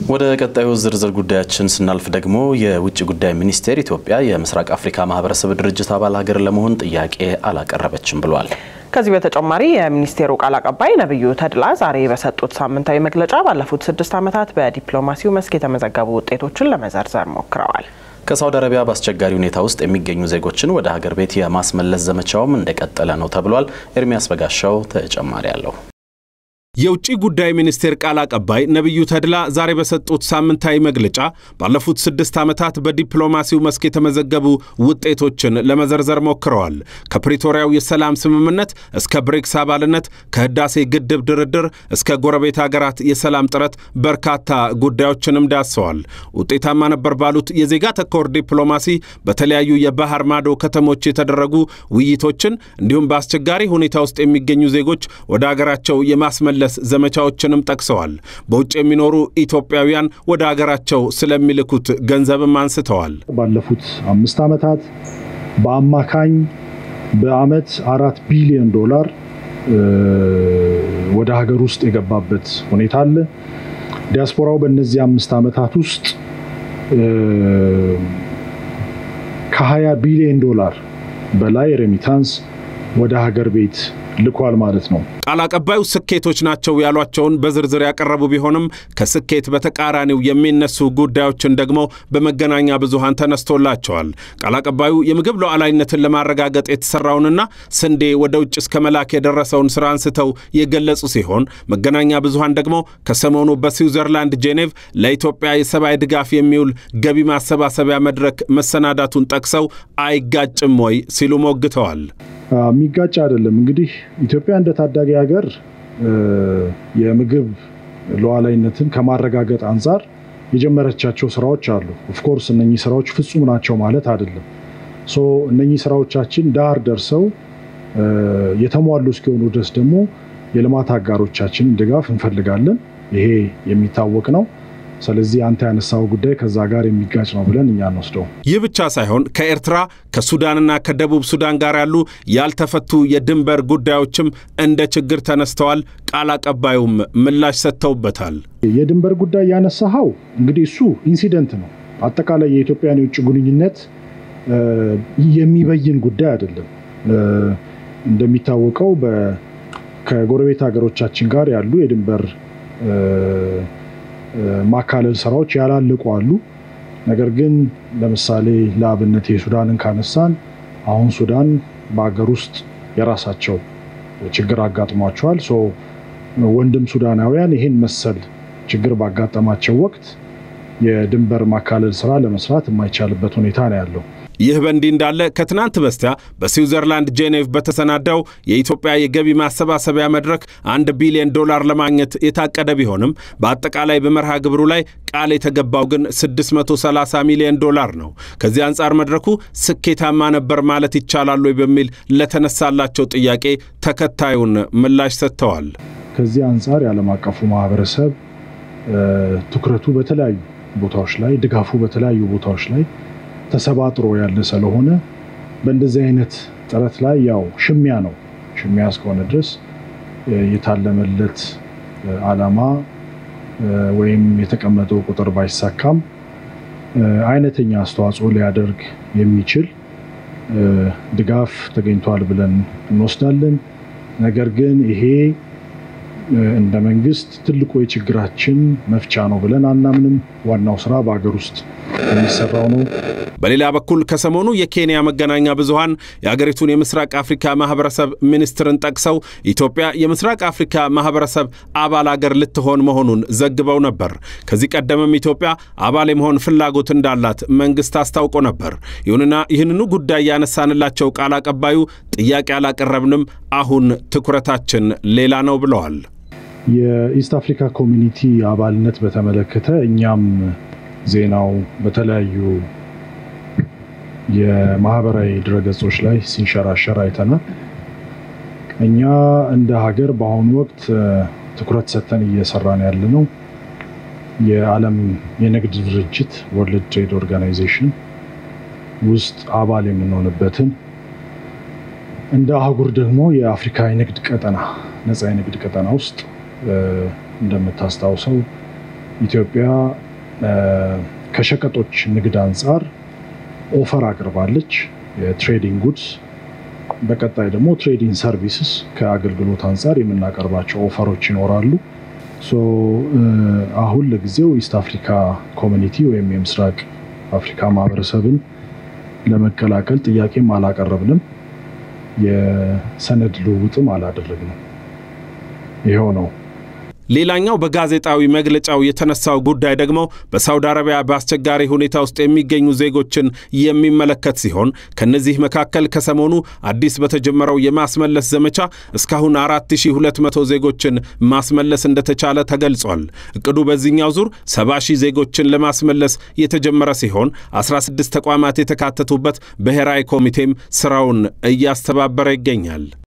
ወደ ቀጣዩ ዝርዝር ጉዳያችን ስናልፍ ደግሞ የውጭ ጉዳይ ሚኒስቴር ኢትዮጵያ የምስራቅ አፍሪካ ማህበረሰብ ድርጅት አባል ሀገር ለመሆን ጥያቄ አላቀረበችም ብሏል። ከዚህ በተጨማሪ የሚኒስቴሩ ቃል አቀባይ ነቢዩ ተድላ ዛሬ በሰጡት ሳምንታዊ መግለጫ ባለፉት ስድስት ዓመታት በዲፕሎማሲው መስክ የተመዘገቡ ውጤቶችን ለመዘርዘር ሞክረዋል። ከሳውዲ አረቢያ በአስቸጋሪ ሁኔታ ውስጥ የሚገኙ ዜጎችን ወደ ሀገር ቤት የማስመለስ ዘመቻውም እንደቀጠለ ነው ተብሏል። ኤርሚያስ በጋሻው ተጨማሪ አለው። የውጭ ጉዳይ ሚኒስቴር ቃል አቀባይ ነቢዩ ተድላ ዛሬ በሰጡት ሳምንታዊ መግለጫ ባለፉት ስድስት ዓመታት በዲፕሎማሲው መስክ የተመዘገቡ ውጤቶችን ለመዘርዘር ሞክረዋል። ከፕሪቶሪያው የሰላም ስምምነት እስከ ብሪክስ አባልነት፣ ከህዳሴ ግድብ ድርድር እስከ ጎረቤት ሀገራት የሰላም ጥረት በርካታ ጉዳዮችንም ዳሰዋል። ውጤታማ ነበር ባሉት የዜጋ ተኮር ዲፕሎማሲ በተለያዩ የባህር ማዶ ከተሞች የተደረጉ ውይይቶችን እንዲሁም በአስቸጋሪ ሁኔታ ውስጥ የሚገኙ ዜጎች ወደ አገራቸው የማስመለ ለስ ዘመቻዎችንም ጠቅሰዋል። በውጭ የሚኖሩ ኢትዮጵያውያን ወደ አገራቸው ስለሚልኩት ገንዘብም አንስተዋል። ባለፉት አምስት ዓመታት በአማካኝ በዓመት አራት ቢሊዮን ዶላር ወደ ሀገር ውስጥ የገባበት ሁኔታ አለ። ዲያስፖራው በእነዚህ አምስት ዓመታት ውስጥ ከ20 ቢሊዮን ዶላር በላይ ሬሚታንስ ወደ ሀገር ቤት ልኳል ማለት ነው። ቃል አቀባዩ ስኬቶች ናቸው ያሏቸውን በዝርዝር ያቀረቡ ቢሆንም ከስኬት በተቃራኒው የሚነሱ ጉዳዮችን ደግሞ በመገናኛ ብዙሃን ተነስቶላቸዋል። ቃል አቀባዩ የምግብ ሉዓላዊነትን ለማረጋገጥ የተሰራውንና ስንዴ ወደ ውጭ እስከ መላክ የደረሰውን ስራ አንስተው የገለጹ ሲሆን መገናኛ ብዙሃን ደግሞ ከሰሞኑ በስዊዘርላንድ ጄኔቭ ለኢትዮጵያ የሰብአዊ ድጋፍ የሚውል ገቢ ማሰባሰቢያ መድረክ መሰናዳቱን ጠቅሰው አይጋጭም ወይ ሲሉ ሞግተዋል። የሚጋጭ አይደለም። እንግዲህ ኢትዮጵያ እንደ ታዳጊ ሀገር የምግብ ሉዓላዊነትን ከማረጋገጥ አንጻር የጀመረቻቸው ስራዎች አሉ። ኦፍኮርስ እነኚህ ስራዎች ፍጹም ናቸው ማለት አይደለም። ሶ እነኚህ ስራዎቻችን ዳር ደርሰው የተሟሉ እስኪሆኑ ድረስ ደግሞ የልማት አጋሮቻችንን ድጋፍ እንፈልጋለን። ይሄ የሚታወቅ ነው። ስለዚህ አንተ ያነሳው ጉዳይ ከዛ ጋር የሚጋጭ ነው ብለን እኛ እንወስደው። ይህ ብቻ ሳይሆን ከኤርትራ ከሱዳንና ከደቡብ ሱዳን ጋር ያሉ ያልተፈቱ የድንበር ጉዳዮችም እንደ ችግር ተነስተዋል። ቃል አቀባዩም ምላሽ ሰጥተውበታል። የድንበር ጉዳይ ያነሳኸው እንግዲህ እሱ ኢንሲደንት ነው። አጠቃላይ የኢትዮጵያን የውጭ ግንኙነት የሚበይን ጉዳይ አይደለም። እንደሚታወቀው ከጎረቤት ሀገሮቻችን ጋር ያሉ የድንበር ማካለል ስራዎች ያላለቁ አሉ። ነገር ግን ለምሳሌ ለአብነት የሱዳንን ካነሳን አሁን ሱዳን በሀገር ውስጥ የራሳቸው ችግር አጋጥሟቸዋል። ወንድም ሱዳናውያን ይህን መሰል ችግር ባጋጠማቸው ወቅት የድንበር ማካለል ስራ ለመስራት የማይቻልበት ሁኔታ ነው ያለው። ይህ በእንዲህ እንዳለ ከትናንት በስቲያ በስዊዘርላንድ ጄኔቭ በተሰናዳው የኢትዮጵያ የገቢ ማሰባሰቢያ መድረክ አንድ ቢሊዮን ዶላር ለማግኘት የታቀደ ቢሆንም በአጠቃላይ በመርሃ ግብሩ ላይ ቃል የተገባው ግን 630 ሚሊዮን ዶላር ነው። ከዚህ አንጻር መድረኩ ስኬታማ ነበር ማለት ይቻላል ወይ በሚል ለተነሳላቸው ጥያቄ ተከታዩን ምላሽ ሰጥተዋል። ከዚህ አንጻር የዓለም አቀፉ ማህበረሰብ ትኩረቱ በተለያዩ ቦታዎች ላይ ድጋፉ በተለያዩ ቦታዎች ላይ ተሰባጥሮ ያለ ስለሆነ በእንደዚህ አይነት ጥረት ላይ ያው ሽሚያ ነው። ሽሚያ እስከሆነ ድረስ የታለመለት ዓላማ ወይም የተቀመጠው ቁጥር ባይሳካም አይነተኛ አስተዋጽኦ ሊያደርግ የሚችል ድጋፍ ተገኝቷል ብለን እንወስዳለን። ነገር ግን ይሄ እንደ መንግስት ትልቁ የችግራችን መፍቻ ነው ብለን አናምንም። ዋናው ስራ በሀገር ውስጥ የሚሰራው ነው። በሌላ በኩል ከሰሞኑ የኬንያ መገናኛ ብዙሃን የአገሪቱን የምስራቅ አፍሪካ ማህበረሰብ ሚኒስትርን ጠቅሰው ኢትዮጵያ የምስራቅ አፍሪካ ማህበረሰብ አባል አገር ልትሆን መሆኑን ዘግበው ነበር። ከዚህ ቀደምም ኢትዮጵያ አባል የመሆን ፍላጎት እንዳላት መንግስት አስታውቆ ነበር። ይሁንና ይህንኑ ጉዳይ ያነሳንላቸው ቃል አቀባዩ ጥያቄ አላቀረብንም፣ አሁን ትኩረታችን ሌላ ነው ብለዋል። የኢስት አፍሪካ ኮሚኒቲ አባልነት በተመለከተ እኛም ዜናው በተለያዩ የማህበራዊ ድረገጾች ላይ ሲንሸራሸር አይተናል። እኛ እንደ ሀገር በአሁኑ ወቅት ትኩረት ሰጥተን እየሰራን ያለ ነው የዓለም የንግድ ድርጅት ወርልድ ትሬድ ኦርጋናይዜሽን ውስጥ አባል የምንሆንበትን እንደ አህጉር ደግሞ የአፍሪካ የንግድ ቀጠና ነፃ የንግድ ቀጠና ውስጥ እንደምታስታውሰው ኢትዮጵያ ከሸቀጦች ንግድ አንጻር ኦፈር አቅርባለች፣ የትሬዲንግ ጉድስ። በቀጣይ ደግሞ ትሬዲንግ ሰርቪስስ ከአገልግሎት አንጻር የምናቀርባቸው ኦፈሮች ይኖራሉ። አሁን ለጊዜው ኢስት አፍሪካ ኮሚኒቲ ወይም የምስራቅ አፍሪካ ማህበረሰብን ለመቀላቀል ጥያቄም አላቀረብንም፣ የሰነድ ልውውጥም አላደረግንም። ይኸው ነው። ሌላኛው በጋዜጣዊ መግለጫው የተነሳው ጉዳይ ደግሞ በሳውዲ አረቢያ በአስቸጋሪ ሁኔታ ውስጥ የሚገኙ ዜጎችን የሚመለከት ሲሆን ከነዚህ መካከል ከሰሞኑ አዲስ በተጀመረው የማስመለስ ዘመቻ እስካሁን 4200 ዜጎችን ማስመለስ እንደተቻለ ተገልጿል። እቅዱ በዚህኛው ዙር 70 ሺህ ዜጎችን ለማስመለስ የተጀመረ ሲሆን 16 ተቋማት የተካተቱበት ብሔራዊ ኮሚቴም ስራውን እያስተባበረ ይገኛል።